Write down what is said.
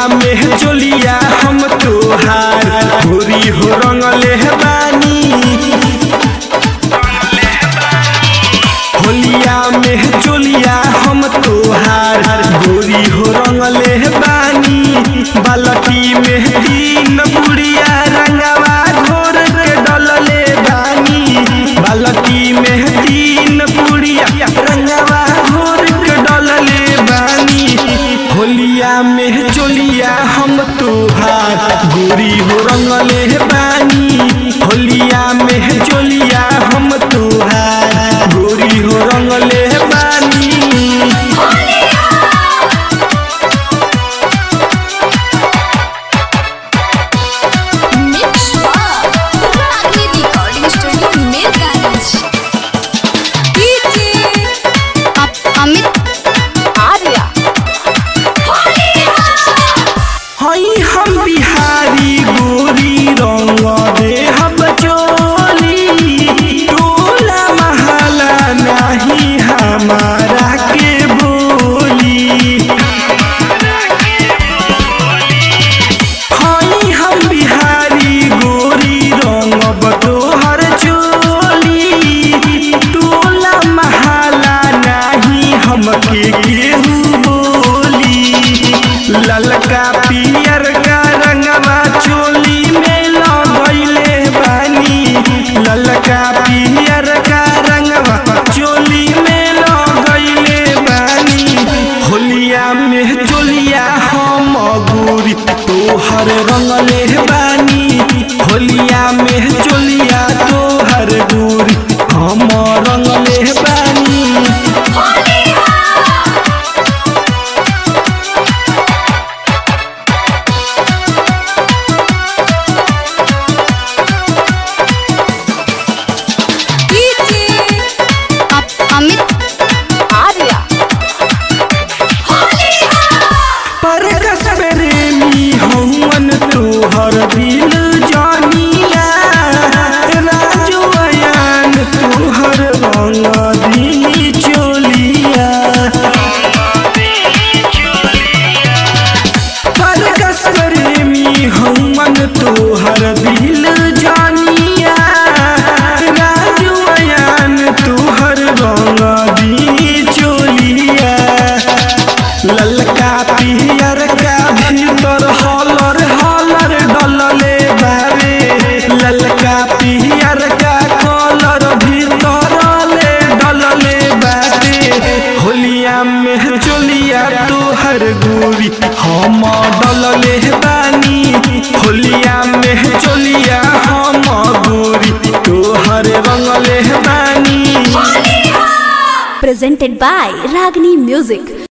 में चोलिया हम तोहार गोरी हो रंगले बानी होलिया में चोलिया हम तोहार गोरी हो रंगले बानी बालटी में तीन बुढ़िया रंगवा घोर के डलले बानी बालटी में तीन बुढ़िया रंगवा घोर के डलले बानी होलिया में चोलिया हम तोहार गोरी हो रंगले बानी होलिया में चोलिया हम तोहार गोरी हो रंगले बानी Mix Ragni Recording Studio Mirgaraj. Amit Arya. हई हम बिहारी गोरी रंग दे हम चोली टोला महला नहीं हमारा के बोली हई हम बिहारी गोरी रंग तोहर चोली टोला महला नहीं हमके केहू बोली ललका पियर का रंगवा चोली में लगैले बानी ललका पियर का रंगवा चोली में लगैले बानी होलिया में चोलिया हम गोरी तोहर रंगले बानी होलिया में चोलिया तोहर गोरी हम रंगले बानी Amit Arya. पर कसबरेमी हवन तोहर दिल जानिया राजू अयान तोहर रंग दी चोलिया पर कसबरेमी हवन तोहर दिल जानिया राजू अयान तोहर रंग दी चोलिया ललका पियर का भीतर हलर हलर डलले बारे ललका पियर का कलर भीतर ले डलले बारे होलिया में चोलिया तोहर गोरी हम डलले बानी होलिया में चोलिया हम गोरी तोहर रंगले बानी presented by Ragni Music.